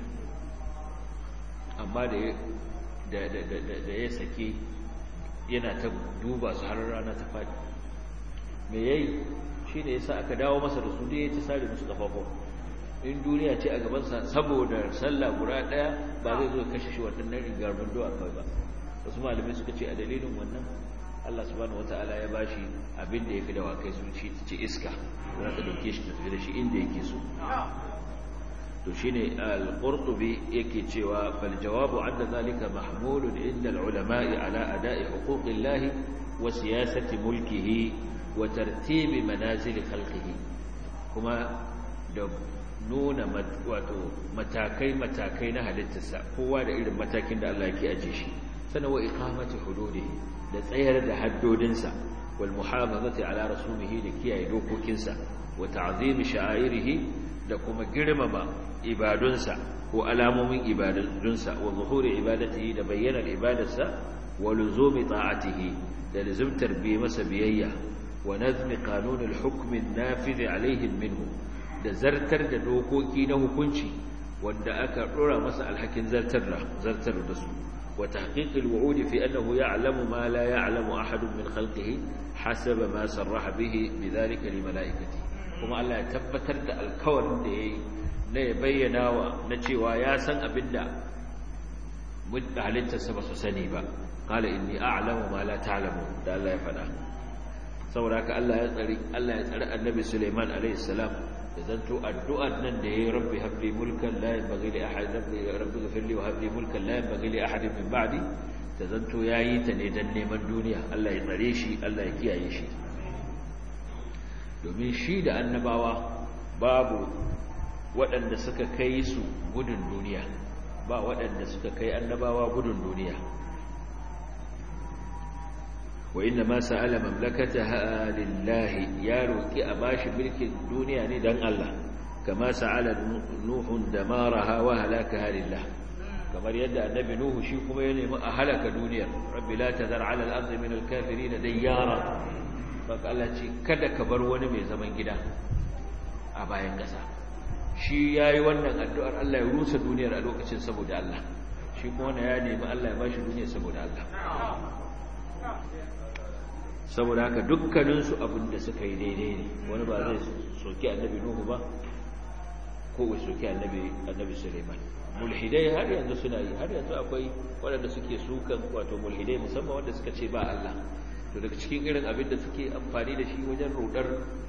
amma da ya sake yana ta duba su har rana ta faɗi me yayi shi ne ya sa aka dawo masa da su da ya ta sare musu kafafon in duniya ce a gabansa saboda sallah guda daya ba zai zo kashe shi waɗannan rigar bundo a kawai ba wasu malamai suka ce a dalilin wannan Allah subhanahu wataala ya bashi abin da yafi da wakai sun ci ce iska za ta dauke shi ta tafi da shi inda yake so to shine al-qurtubi yake cewa fal jawabu anna zalika mahmulun inda al-ulama'i ala ada'i huquqillahi wa siyasati mulkihi wa tartibi manazil khalqihi kuma da nuna wato matakai-matakai na halittarsa kowa da irin matakin da Allah yake aje shi sana wa iqamati hududihi da tsayar da haddodinsa wal muhafazati ala rasumihi da kiyaye dokokinsa wa ta'zimi sha'airihi da kuma girmama ibadunsa ko alamomin ibadunsa wa zuhuri ibadatihi da bayyanar ibadarsa wa luzumi ta'atihi da lazimtar bi masa biyayya wa nazmi qanun al-hukm an-nafidh alaihim minhu da zartar da dokoki na hukunci wanda aka dora masa alhakin zartar da zartar da su wa tahqiqil wu'ud fi annahu ya'lamu ma la ya'lamu ahadun min khalqihi hasaba ma sarraha bihi bidhalika li malaikati kuma Allah ya tabbatar da alkawarin da yayi na ya bayyana wa na cewa ya san abinda mutta halittarsa ba su sani ba qala inni a'lamu ma la ta'lamu da Allah ya faɗa saboda haka Allah ya tsari Allah ya tsari annabi Sulaiman alaihi salam da zanto addu'ar nan da yayi rabbi habli mulkan la yanbaghi li ahad rabbi rabbi ighfir li wa habli mulkan la yanbaghi li ahad min ba'di da zanto yayi ta ne dan neman duniya Allah ya tsare shi Allah ya kiyaye shi domin shi da annabawa babu waɗanda suka kai su gudun duniya ba waɗanda suka kai annabawa gudun duniya wa inna ma sa'ala mamlakataha lillahi ya roki a bashi mulkin duniya ne dan Allah kama sa'ala nuhun damaraha wa halakaha lillah kamar yadda annabi nuhu shi kuma ya nemi a halaka duniyar rabbi la tazar ala al-ardi min al-kafirin dayyara baka Allah ce kada ka bar wani mai zaman gida a bayan ƙasa shi yayi wannan addu'ar Allah ya rusa duniyar a lokacin saboda Allah shi kuma ya nemi Allah ya bashi duniyar saboda Allah saboda haka dukkaninsu abin da suka yi daidai ne wani ba zai soki annabi nuhu ba ko bai soki annabi annabi suleiman mulhidai har yanzu suna yi har yanzu akwai waɗanda suke sukan wato mulhidai musamman wanda suka ce ba Allah to daga cikin irin abin da suke amfani da shi wajen rudar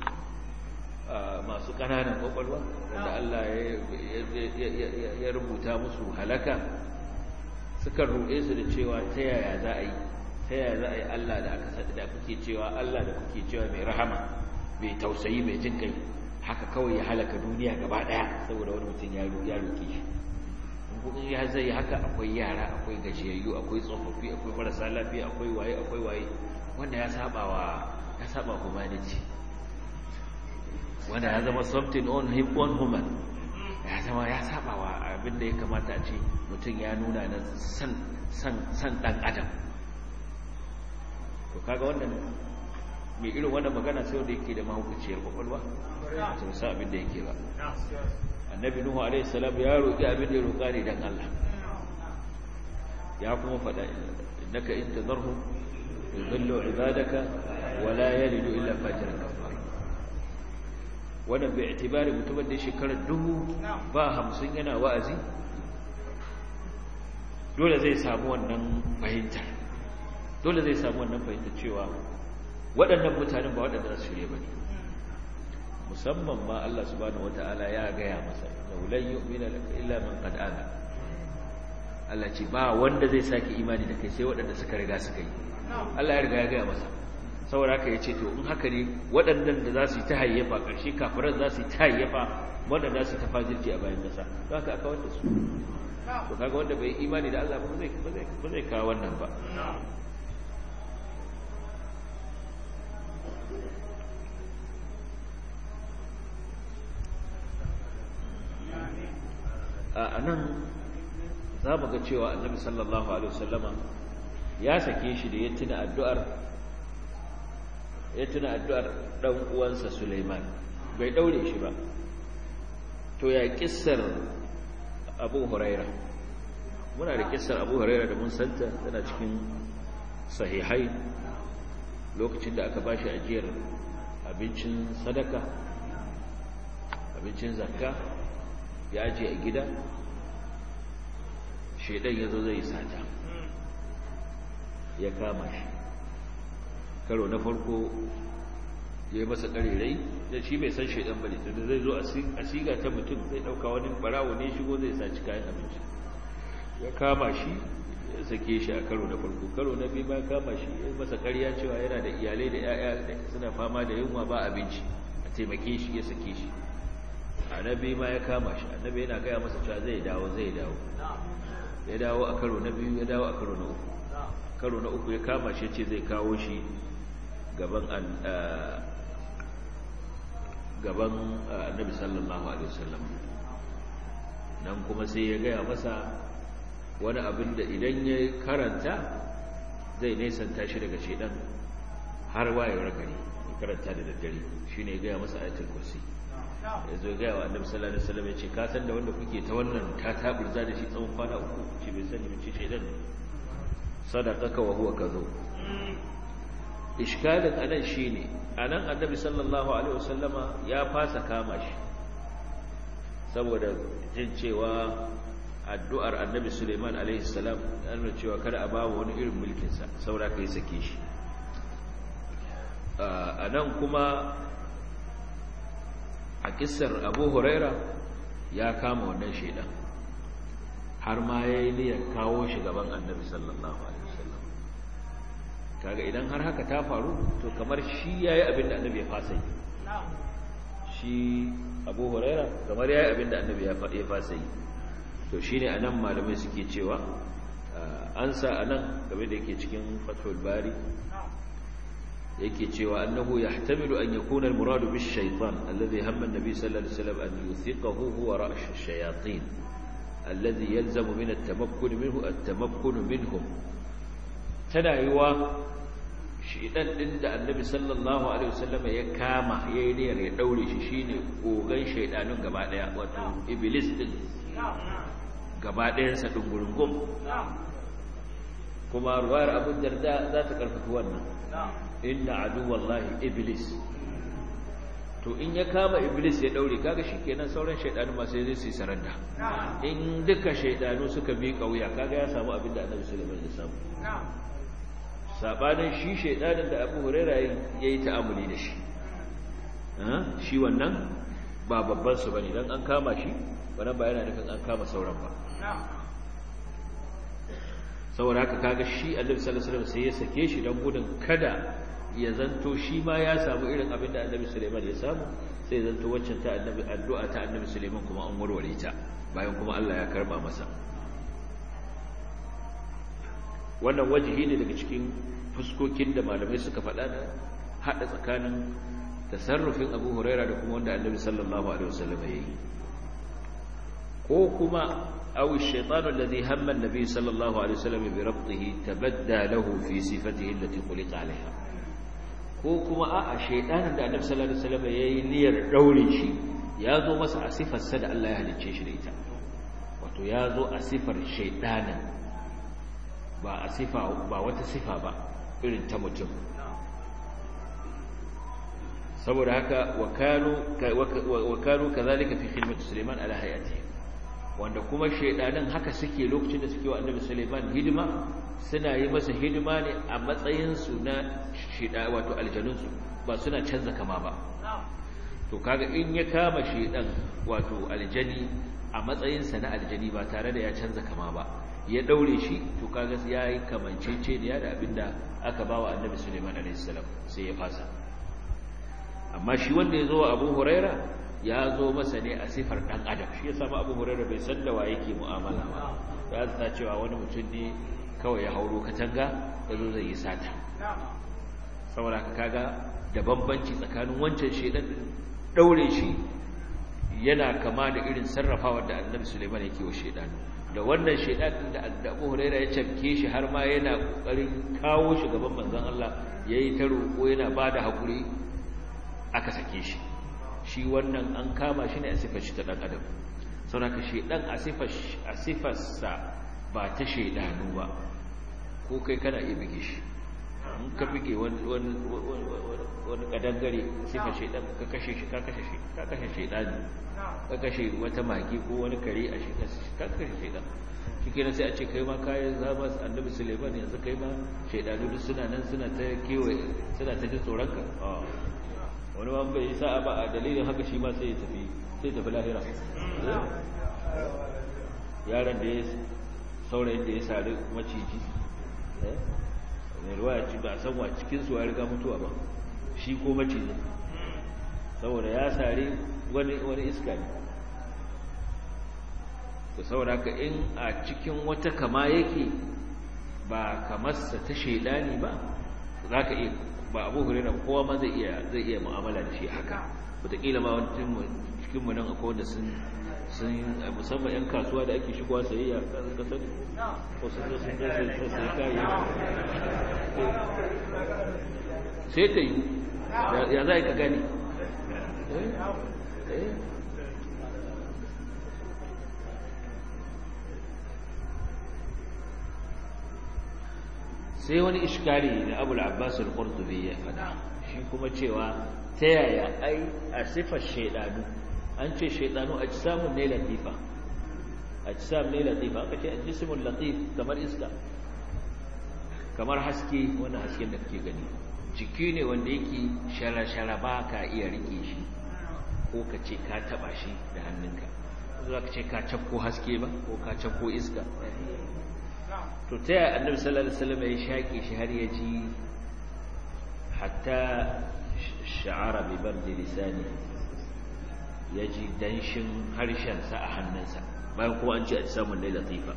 masu ƙananan kwakwalwa wanda Allah ya rubuta musu halaka suka ruɗe su da cewa ta yaya za a yi ta yaya za a yi Allah da aka sadi da kuke cewa Allah da kuke cewa mai rahama mai tausayi mai jin kai haka kawai ya halaka duniya gaba daya saboda wani mutum ya ya roke shi in ya zai haka akwai yara akwai gajiyayyu akwai tsofaffi akwai marasa lafiya akwai waye akwai waye wanda ya saba wa ya saba humanity wanda ya zama something on him on human ya zama ya saba wa abin da ya kamata a ce mutum ya nuna na san san san dan adam to kaga wannan mai irin wannan magana sai wanda yake da mahaukaciyar kwakwalwa ta musa abin da yake ba annabi nuhu alaihi salam ya roƙi abin da ya roƙa ne dan Allah ya kuma faɗa innaka in tadharhum yudillu ibadaka wala yalidu illa fajiran kafara wannan bai itibari mutumin da shekarar dubu ba hamsin yana wa'azi dole zai samu wannan fahimtar dole zai samu wannan fahimtar cewa waɗannan mutanen ba waɗanda su shirye ba ne musamman ma Allah subhanahu wata'ala ya gaya masa laulan yu'mina laka illa man qad amana Allah ce ba wanda zai saki imani da kai sai waɗanda suka riga suka yi Allah ya riga ya gaya masa saboda haka yace to in haka ne waɗannan da za su yi ta hayyafa ƙarshe kafiran za su yi ta hayyafa wanda za su ta fajirci a bayan ƙasa don haka aka wanda su to kaga wanda bai imani da Allah ba zai ba zai kawo wannan ba a nan za mu ga cewa annabi sallallahu alaihi wasallama ya sake shi da ya tuna addu'ar ya tuna addu'ar dan uwansa Sulaiman bai daure shi ba to ya kissar Abu Huraira muna da kissar Abu Huraira da mun santa tana cikin sahihai lokacin da aka bashi ajiyar abincin sadaka abincin zakka ya ajiye a gida shaidan ya zo zai sata ya kama shi karo na farko ya yi masa ƙarirai da shi bai san shaidan ba ne tunda zai zo a siga ta mutum zai ɗauka wani barawo ne shigo zai saci kayan abinci ya kama shi ya sake shi a karo na farko karo na biyu ma kama shi ya masa ƙarya cewa yana da iyalai da 'ya'ya da suna fama da yunwa ba abinci a taimake shi ya sake shi annabi ma ya kama shi annabi yana gaya masa cewa zai dawo zai dawo ya dawo a karo na biyu ya dawo a karo na uku karo na uku ya kama shi ce zai kawo shi gaban gaban annabi sallallahu alaihi wasallam nan kuma sai ya gaya masa wani abin da idan ya karanta zai nesanta shi daga shedan har wayewar gari ya karanta da daddare shine ya gaya masa ayatul kursi ya zo gaya wa annabi sallallahu alaihi wasallam ya ce ka san da wanda kuke ta wannan ta taburza da shi tsawon kwana uku ce bai sani mace shaidan ne sadaqaka wa huwa kazo iskalin anan shine anan annabi sallallahu alaihi wasallama ya fasa kama shi saboda jin cewa addu'ar annabi Suleiman alaihi salam ya nuna cewa kada a bawa wani irin mulkin sa saboda kai sake shi anan kuma a kissar abu huraira ya kama wannan shaidan har ma ya yi niyyar kawo shi gaban annabi sallallahu alaihi wasallam kaga idan har haka ta faru to kamar shi ya yi abin da annabi ya fasa yi shi abu huraira kamar ya yi abin da annabi ya fasa yi to shi ne a nan malamai suke cewa an sa a nan game da yake cikin fatul bari yake cewa annahu yahtamilu an yakuna al-muradu bish-shaytan alladhi hamma an-nabi sallallahu alaihi wasallam an yuthiqahu huwa ra'sh ash-shayatin alladhi yalzamu min at-tamakkun minhu at-tamakkun minhum tana yiwa shedan din da annabi sallallahu alaihi wasallam ya kama yayin niyyar ya daure shi shine gogan shedanun gaba daya wato iblis din gaba dayan sa dungurungum kuma ruwayar abu darda za ta karfafa wannan inna aduwallahi iblis to in ya kama iblis ya daure kaga shikenan sauran shaydanu ma sai su yi saranda in duka shaydanu suka bi kauya kaga ya samu abin da Annabi Sulaiman ya samu sabanin shi shaydanin da Abu Hurairah yayi ta'amuli da shi shi wannan ba babban su bane dan an kama shi wannan ba yana nufin an kama sauran ba saboda haka kaga shi Annabi sallallahu alaihi wasallam sai ya sake shi dan gudun kada ya zanto shi ma ya samu irin abin da annabi Suleiman ya samu sai zanto waccan ta annabi addu'a ta annabi Suleiman kuma an warware ta bayan kuma Allah ya karba masa wannan wajihi ne daga cikin fuskokin da malamai suka faɗa da haɗa tsakanin tasarrufin Abu Huraira da kuma wanda annabi sallallahu alaihi wasallam ya yi ko kuma أو الشيطان الذي هم النبي صلى الله عليه وسلم بربطه تبدى له في صفته التي خلق عليها ko kuma a'a shaydanin da Annabi sallallahu alaihi wasallam yayi niyyar daure shi ya zo masa a sifar sa da Allah ya halicce shi da ita wato ya zo a sifar shaydanin ba a sifa ba wata sifa ba irin ta mutum saboda haka wa kanu kazalika fi khidmati Sulaiman ala hayati wanda kuma shedanin haka suke lokacin da suke wa Annabi Sulaiman hidima suna yi masa hidima ne a matsayin su na sheda wato aljanun su ba suna canza kama ba to kaga in ya kama shedan wato aljani a matsayin sa na aljani ba tare da ya canza kama ba ya daure shi to kaga yayi kamanceceniya da abinda aka bawa Annabi Sulaiman alaihi salam sai ya fasa amma shi wanda ya zo wa abu huraira ya zo masa ne a sifar ɗan adam shi ya samu abu huraira bai san da wa yake mu'amala ba ya zata cewa wani mutum ne kawai ya hauro katanga ya zo zai yi sata saboda ka kaga da bambanci tsakanin wancan shaidan ɗaure shi yana kama da irin sarrafawar da annabi suleiman yake wa shaidan da wannan shaidan da abu huraira ya cafke shi har ma yana ƙoƙarin kawo shi gaban manzon allah ya yi ta roƙo yana ba da haƙuri aka sake shi shi wannan an kama shi ne a sifar shi ta ɗan adam sauraka shaidan a sifarsa ba ta shaidanu ba ko kai kana iya bige shi in ka bige wani ƙadangare sifar shaidan ka kashe shi ka kashe shi ka kashe shaidani ka kashe wata magi ko wani kare a shi ka kashe shaidan shi kenan sai a ce kai ma kayan zama annabi suleiman yanzu kai ma shaidanu duk suna nan suna ta kewaye suna ta jin tsoronka wani ma bai sa'a ba a dalilin haka shi ma sai ya tafi sai tafi lahira yaron da ya saurayin da ya sari maciji mai ruwa ya ci ba a san wa cikinsu ya riga mutuwa ba shi ko macijin saboda ya sari wani iska ne da saboda haka in a cikin wata kama yake ba kamarsa ta shaidani ba za ka iya ba abu hurairar kowa ma zai iya zai iya mu'amala da shi haka wataƙila ma wani cikin mu nan akwai wanda sun sun musamman yan kasuwa da ake shigowa sayayya ka sani ko sun zo sun zo sun sai kayi sai ta yi ya za ka gani sai wani iskari da abu al'abbas al-qurtubi ya fada shi kuma cewa ta yaya ai a sifar shaidanu an ce shaidanu a samun ne latifa a samun ne latifa aka ce a jismun latif kamar iska kamar haske wani hasken da kake gani jiki ne wanda yake shara-shara ba ka iya rike shi ko ka ce ka taba shi da hannunka za ka ce ka cafko haske ba ko ka cafko iska to ta yaya annabi sallallahu alaihi wasallam ya shaƙe shi har ya ji hatta sha'ara bi bardi lisani ya ji danshin harshensa a hannunsa bayan kuma an ce a samun lai latifa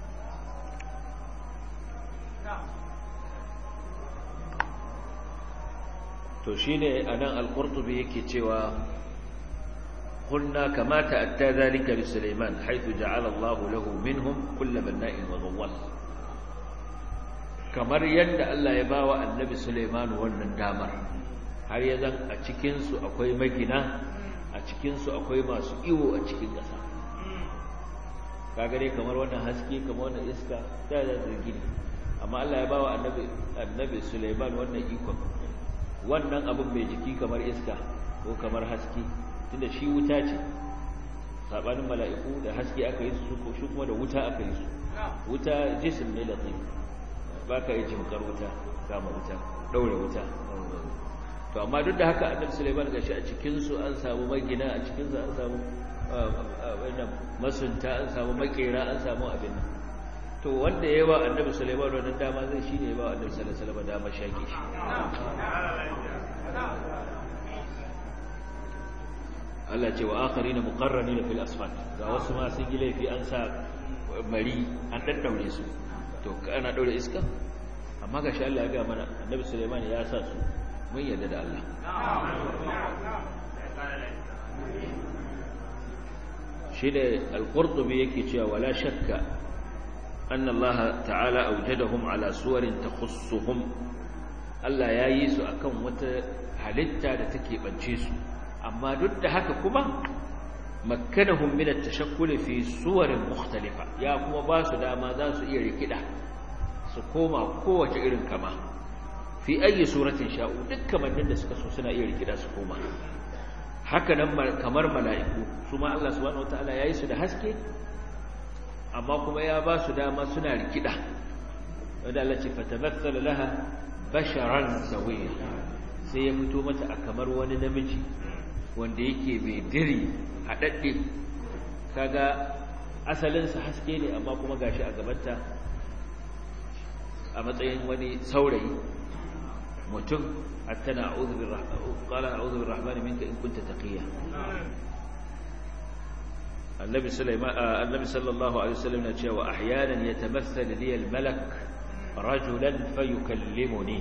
to shine anan al-qurtubi yake cewa قلنا كما تأتى ذلك لسليمان حيث جعل الله له منهم كل بناء وغواص kamar yadda Allah ya bawa annabi Sulaiman wannan damar har ya zan a cikin su akwai magina a cikin su akwai masu iwo a cikin ƙasa kaga dai kamar wannan haske kamar wannan iska ta da zargi amma Allah ya bawa annabi annabi Sulaiman wannan ikon wannan abin mai jiki kamar iska ko kamar haske tunda shi wuta ce sabanin mala'iku da haske aka yi su shi kuma da wuta aka yi su wuta jisim ne latif ba ka yi jimkar wuta kama wuta daure wuta to amma duk da haka annabi Sulaiman gashi a cikin su an samu magina a cikin su an samu wannan masunta an samu makera an samu abin nan to wanda ya ba annabi Sulaiman wannan dama zai shine ya ba annabi sallallahu alaihi wasallam dama shake shi Allah ce wa akharina muqarranina fil asfal ga wasu ma sun yi laifi an sa mari an daddaure su to ana daure iska amma ga shi Allah ya ga mana annabi Sulaiman ya sa su mun yarda da Allah shi da al-qurtubi yake cewa wala shakka anna Allah ta'ala awjadahum ala suwarin takhussuhum Allah ya yi su akan wata halitta da take bance su amma duk da haka kuma makkanahum min at-tashakkul fi suwarin mukhtalifa ya kuma ba su dama za su iya rikida su koma kowace irin kama fi ayi suratin sha'u duk kamannin da suka so suna iya rikida su koma haka nan kamar mala'iku su ma Allah subhanahu wataala yayi su da haske amma kuma ya ba su dama suna rikida wanda Allah ce fatamassala laha basharan sawiya sai ya fito mata a kamar wani namiji wanda yake mai diri haɗaɗɗe kaga asalinsa haske ne amma kuma gashi a gabanta a matsayin wani saurayi mutum hatta na qala a'udhu birrahmani minka in kunta taqiya annabi sulaiman annabi sallallahu alaihi wasallam ya ce wa ahyanan yatamassal li al-malak rajulan fayukallimuni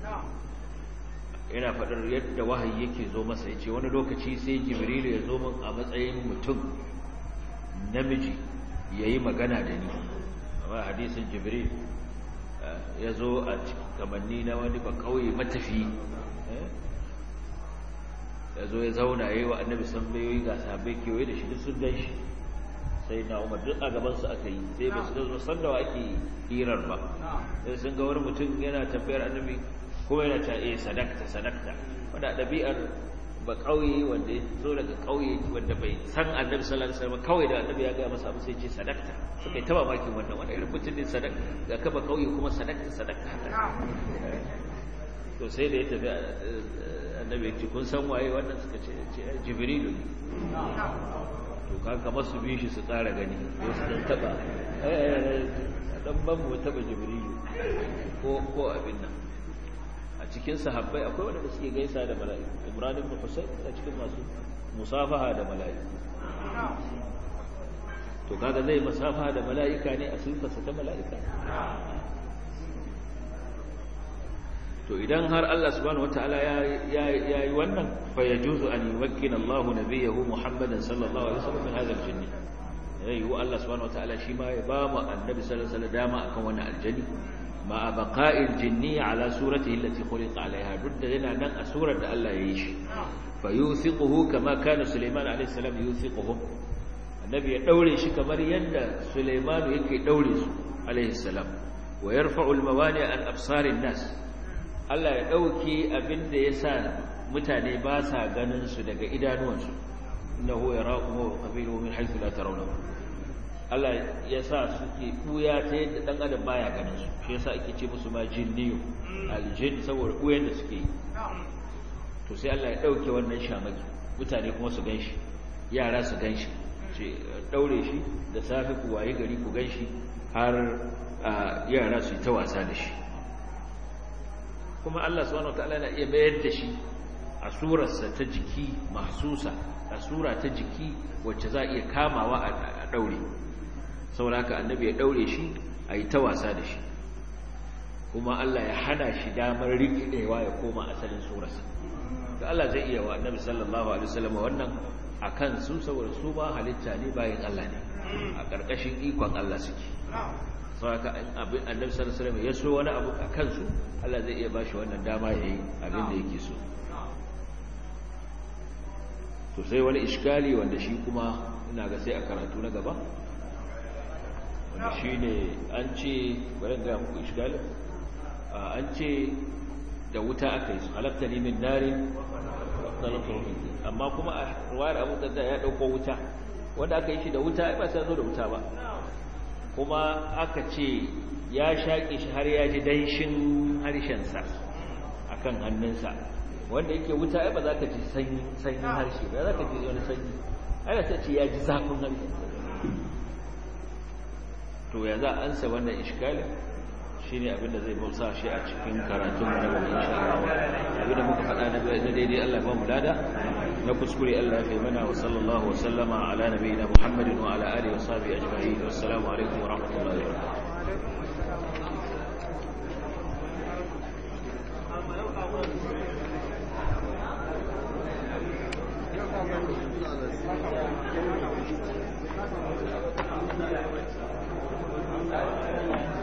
ina faɗar yadda wahayi yake zo masa ya ce wani lokaci sai jibrilu ya zo min a matsayin mutum namiji ya yi magana da ni amma hadisin jibril ya zo a kamanni na wani ba kauye matafi ya zo ya zauna ya yi wa annabi sambayoyi ga sabai kewaye da shi duk sun gan shi sai na umar duk a gabansu aka yi sai ba su zo san da wa ake hirar ba sai sun ga wani mutum yana tafiyar annabi kuma yana ta eh sadakta sadakta wanda ɗabi'ar ba ƙauye wanda ya zo daga ƙauye wanda bai san annabi sallallahu alaihi wasallam kawai da annabi ya ga masa abu sai ce sadakta suka yi ta mamakin wannan wanda irin mutum ne sadakta ga kaba ƙauye kuma sadakta sadakta to sai da ya tafi annabi ya ce kun san waye wannan suka ce jibrilu ne to kaga masu bi shi su tsara gani ko su dan taba dan ban mu taba jibrilu ko ko abin nan a cikin sahabbai akwai wanda suke gaisa da mala'iku Imran ibn Husayn a cikin masu musafaha da mala'iku to kaga zai musafaha da mala'ika ne a sifarsa ta mala'ika to idan har Allah subhanahu wataala ya yi wannan fa yajuzu an yumakkina Allahu nabiyahu Muhammadan sallallahu alaihi wasallam min hadha al-jinn yayi wa Allah subhanahu wataala shi ma ya ba mu annabi sallallahu alaihi wasallam dama akan wannan aljani ma baqa'il jinni ala suratihi allati khuliqa alaiha dudda yana nan a surar da Allah ya yi shi fa yuthiquhu kama kana Sulaiman alaihi salam yuthiquhu annabi ya daure shi kamar yadda Sulaiman yake daure su alaihi salam wa yarfa'u al-mawani an absarin nas Allah ya ɗauki abin da ya sa mutane ba sa ganin su daga idanuwansu inda huwa ya raƙuwa wa ƙabilu min haifu la tarawna Allah ya sa suke ɓuya ta yadda ɗan adam baya ganin su shi yasa ake ce musu ma jinniyo aljin saboda ɓuyan da suke yi to sai Allah ya ɗauke wannan shamaki mutane kuma su gan shi yara su gan shi ce ɗaure shi da safe ku waye gari ku gan shi har yara su yi ta wasa da shi kuma Allah subhanahu wataala na iya bayar da shi a surarsa ta jiki mahsusa a sura ta jiki wacce za a iya kamawa a daure saboda haka annabi ya daure shi a yi ta wasa da shi kuma Allah ya hana shi damar rikidewa ya koma asalin surarsa da Allah zai iya wa annabi sallallahu alaihi wasallam wannan akan su saboda su ba halitta ne bayan Allah ne a ƙarƙashin ikon Allah suke saboda abin annabi sallallahu alaihi wasallam ya so wani abu a kansu Allah zai iya bashi wannan dama yayi abin da yake so to sai wani iskali wanda shi kuma ina ga sai a karatu na gaba wanda shine an ce bari ga muku iskali an ce da wuta aka yi su halatta ne min nari amma kuma a ruwayar abu da ya dauko wuta wanda aka yi shi da wuta ai ba sai zo da wuta ba kuma aka ce ya shaƙe shi har ya ji danshin harshensa a kan hannunsa wanda yake wuta ai ba za ka ji sanyin harshe ba za ka ji wani sanyi ai ta ce ya ji zafin harshe to ya za a ansa wannan iskalin shi ne abinda zai bausa shi a cikin karatun na gaba insha Allah abinda muka faɗa na daidai Allah ba mu lada na kuskure Allah ya kai mana wa sallallahu wa sallama ala nabiyina Muhammadin wa ala alihi wa sahbihi ajma'in wassalamu alaikum wa rahmatullahi wa barakatuh Thank you.